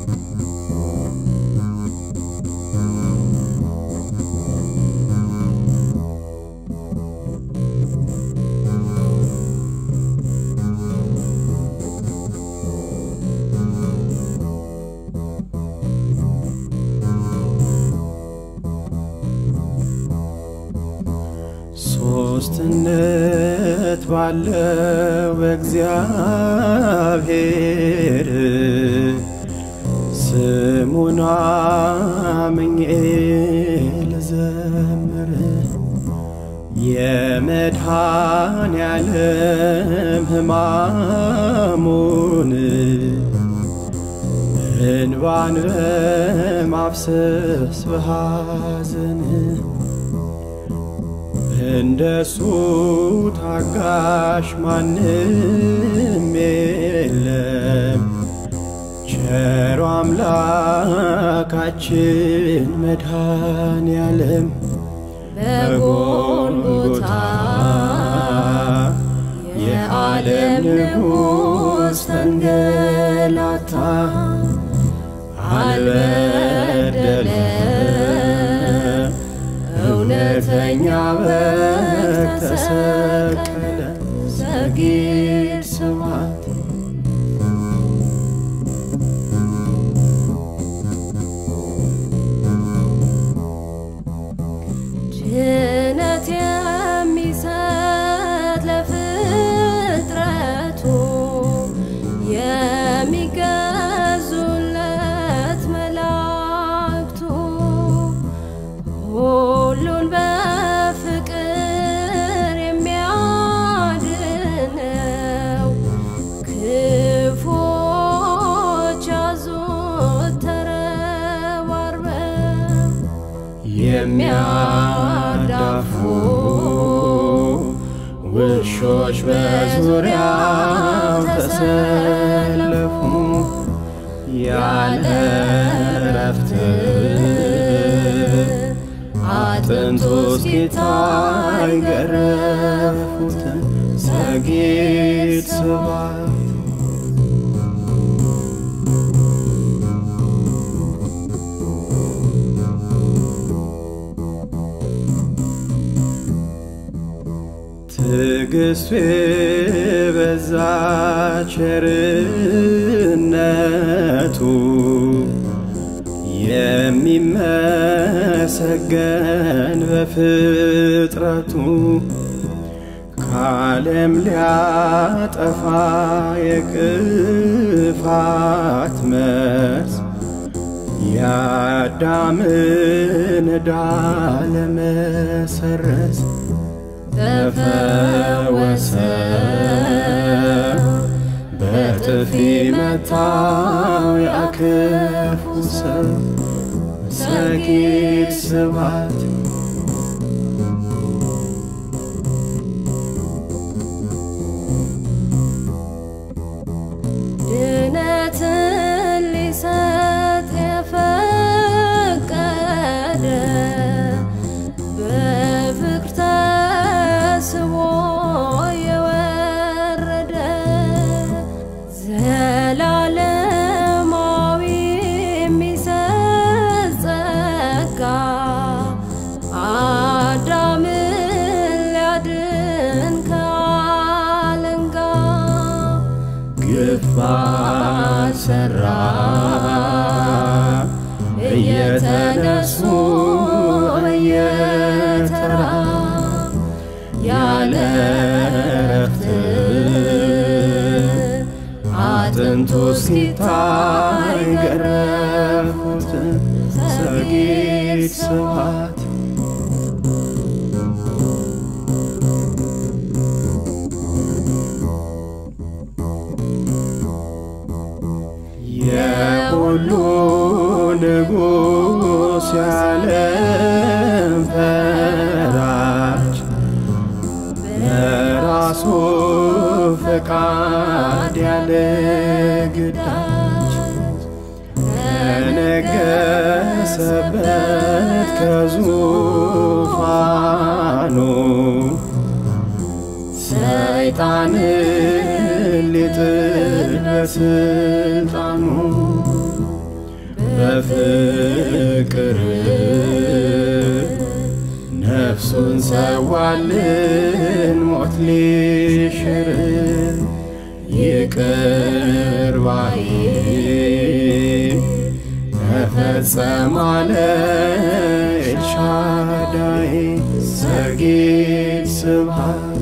ሶስትነት ባለው በእግዚአብሔር ስሙን አምኜ ልዘምር የመድኃኔዓለም ሕማሙን እንባን በማፍሰስ በሐዘን እንደሱ ታጋሽ ማንም የለም። ቸሮ አምላካችን መድኃኔዓለም በጎልጎታ የዓለም ንጉሥ ተንገላታ አልበደለ እውነተኛ በግ ተሰቀለ ሰጊድ ስብሐት ድነት የሚሰጥ ለፍጥረቱ የሚገዙለት መላእክቱ ሁሉን በፍቅር የሚያድነው ክፎች ያዙት ተረባርበው የሚያዳፉ ውሾች በዙሪያው ተሰለፉ ያለ እረፍት አጥንቱ እስኪታይ ገረፉት ሰጊድ ስብሐት ትዕግስቱ የበዛ ቸርነቱ የሚመሰገን በፍጥረቱ ከዓለም ሊያጠፋ የክፋት መርዝ የአዳምን ዕዳ ለመሰረዝ ተፈወሰ በጥፊ መታው ያክፉ ሰው ሰጊድ ስብሐት ድነትን ሊሰጥ የፈቀደ በፍቅር ተስቦ የወረደ ዘላለማዊ የሚሰጥ ጸጋ አዳምን ሊያድን ከአለንጋ ግፍ ባልሰራ እየተነሱ በየተራ ያለ እረፍት አጥንቱ እስኪታይ ገረፉት ሰጊድ ስብሐት የሁሉ ንጉሥ ያለም ፈራጅ በራሱ ፈቃድ ያለ ግዳጅ ከነገሰበት ከዙፋኑ ሰይጣንን ሊጥል በስልጣኑ ነፍሱን ሰዋልን ሞት ሊሽር ይቅር ባይ ተፈጸመ አለ ኤልሻዳይ ዘጌድ ስብሐት